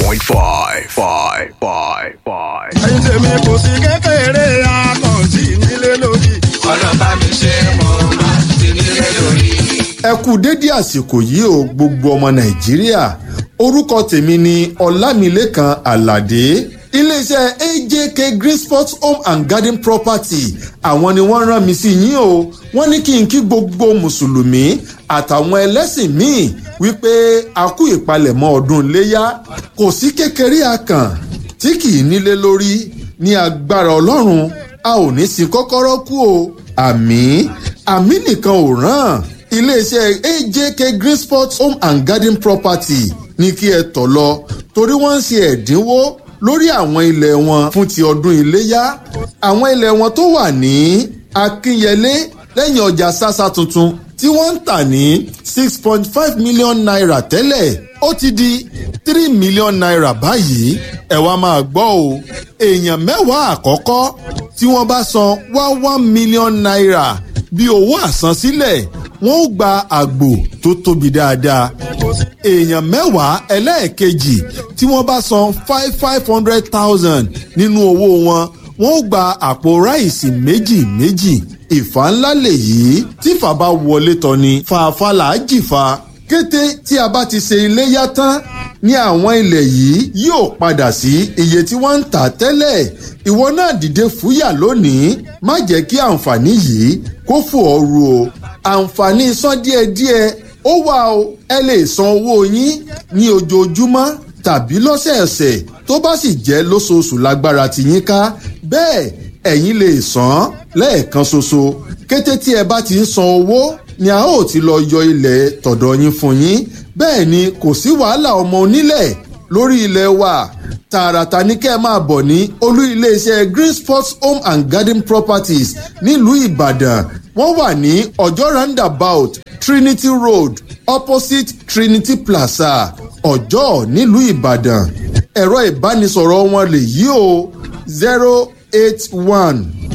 105. Five, five, five. ẹyin tèmi kò sí kékeré akànjí nílé lórí. ọlọ́ba mi ṣe mọ̀ máa ti nílé lórí. ẹ kú dédé àsìkò yìí o gbogbo ọmọ nàìjíríà orúkọ tèmi ni ọlámilékan aládé iléeṣẹ́ ajk green sports home and garden property àwọn ni wọ́n rán mi sí yín o wọ́n ní kí n kí gbogbo mùsùlùmí àtàwọn ẹlẹ́sìn míì wípé a kú ìpalẹ̀mọ́ ọdún iléyà kò sí kékeré akàn tí kì í nílé lórí ní agbára ọlọ́run a ò ní sin kọ́kọ́rọ́ kú o àmì àmì nìkan ò ràn iléeṣẹ́ ajk green sports home and garden property ní kí ẹ tọ̀ lọ torí wọ́n ń ṣe ẹ̀dínwó lórí àwọn ilẹ̀ wọn fún ti ọdún iléyá àwọn ilẹ̀ wọn tó wà ní akínyẹlé lẹ́yìn ọjà sásá tuntun tí wọ́n ń tà ní six point five million naira tẹ́lẹ̀ ó ti di three million naira báyìí ẹ wá máa gbọ́ o èèyàn mẹ́wàá àkọ́kọ́ tí wọ́n bá san one one million naira bí owó àsansílẹ̀ wọ́n ó gba àgbò tó tóbi dáadáa èèyàn mẹ́wàá ẹlẹ́ẹ̀kejì tí wọ́n bá san five five hundred thousand nínú owó wọn wọ́n ó gba àpò ráìsì méjì méjì ìfà ńlá lèyí tí fà bá wọlé tán ni fàáfà là á jìfà kété tí a bá ti ṣe iléyá tán ní àwọn ilẹ̀ yìí yóò padà sí iye tí wọ́n ń tà tẹ́lẹ̀ ìwọ náà dìde fúyà lónìí má jẹ́ kí àǹfààní yìí kó fò ọ́ ru o àǹfààní san díẹ̀díẹ̀ ó wà o ẹ lè san owó yín ní ojoojúmọ́ tàbí lọ́sẹ̀ẹ̀sẹ̀ tó bá sì jẹ́ lóṣooṣù lágbára ti yín ká bẹ́ẹ̀ ẹ̀yin lè san lẹ́ẹ̀kan ṣoṣo kété tí ẹ bá ti ń san owó ni a ó ti lọ yọ ilẹ̀ tọ̀dọ̀ yín fún yín bẹ́ẹ̀ ni kò sí wàhálà ọmọ onílẹ̀ lórí ilẹ̀ wa tààràtà ní kẹ́ ẹ máa bọ̀ ní olú iléeṣẹ́ green sports home and garden properties nílùú ìbàdàn wọ́n wà ní ọjọ́ roundabout trinity road opposite trinity plaza ọjọ́ nílùú ìbàdàn ẹ̀rọ ìbánisọ̀rọ̀ wọn lè yí o zero eight one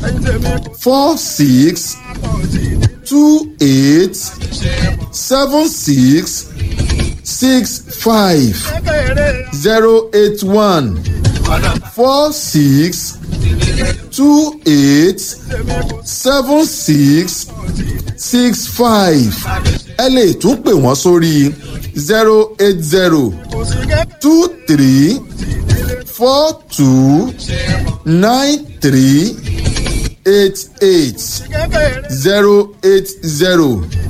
four six two eight seven six six five zero eight one four six two eight seven six six five ẹ lè tún pè wọ́n sórí zero eight zero two three four two nine three eight eight zero eight zero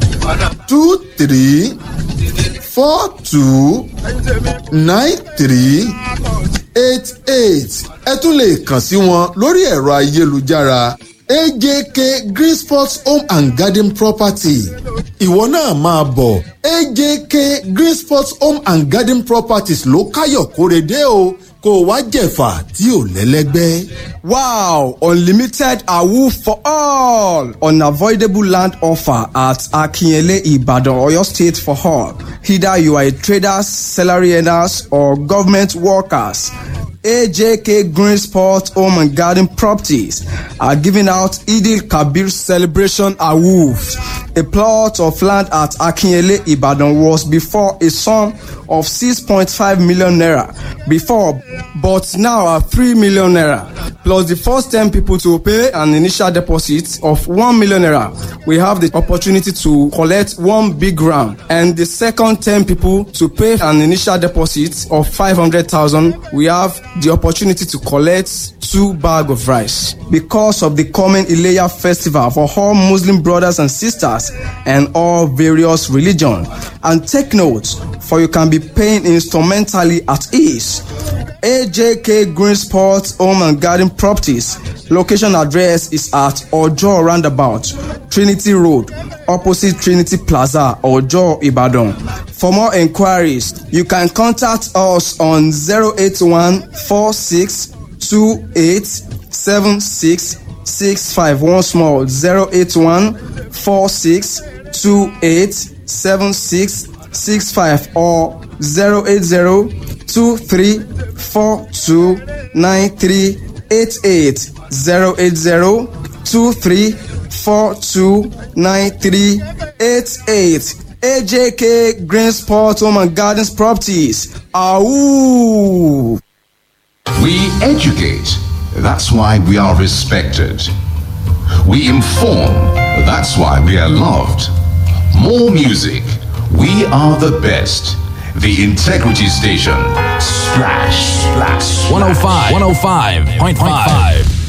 two three four two nine three eight eight ẹ tún lè kàn sí wọn lórí ẹ̀rọ ayélujára ajk green sports home and garden property ìwọ náà máa bọ̀ ajk green sports home and garden properties ló káyọ̀ kórede o kó o wá jẹ̀fà tí ò lẹ́lẹ́gbẹ́. Wow! Unlimited AWU for all! Unavoidable land offer at Akinyele Ibadan, Oyo State for all. Either you are a trader, salary earners, or government workers. AJK Green Sport Home and Garden Properties are giving out Idil Kabir Celebration Awards. A plot of land at Akinyele Ibadan was before a sum of 6.5 million naira before, but now at 3 million naira. Plus the first 10 people to pay an initial deposit of 1 million naira. We have the opportunity to collect one big round, and the second 10 people to pay an initial deposit of 500,000. We have the opportunity to collect two bag of rice. Because of the coming Ileya festival for all Muslim brothers and sisters and all various religion. And take note, for you can be paying instrumentally at ease. AJK Green Sports Home and Garden Properties. Location address is at Ojo Roundabout, Trinity Road, opposite Trinity Plaza, Ojo, Ibadan. For more inquiries, you can contact us on 081 46 28 76 65. Once more, 081 46 28 76 65 or 080 23 42 93 88 080 23 42 93 88 AJK Green Sport Home and Gardens Properties. Awoo! We educate. That's why we are respected. We inform. That's why we are loved. More music. We are the best. The Integrity Station. Splash, splash. 105, 105.5.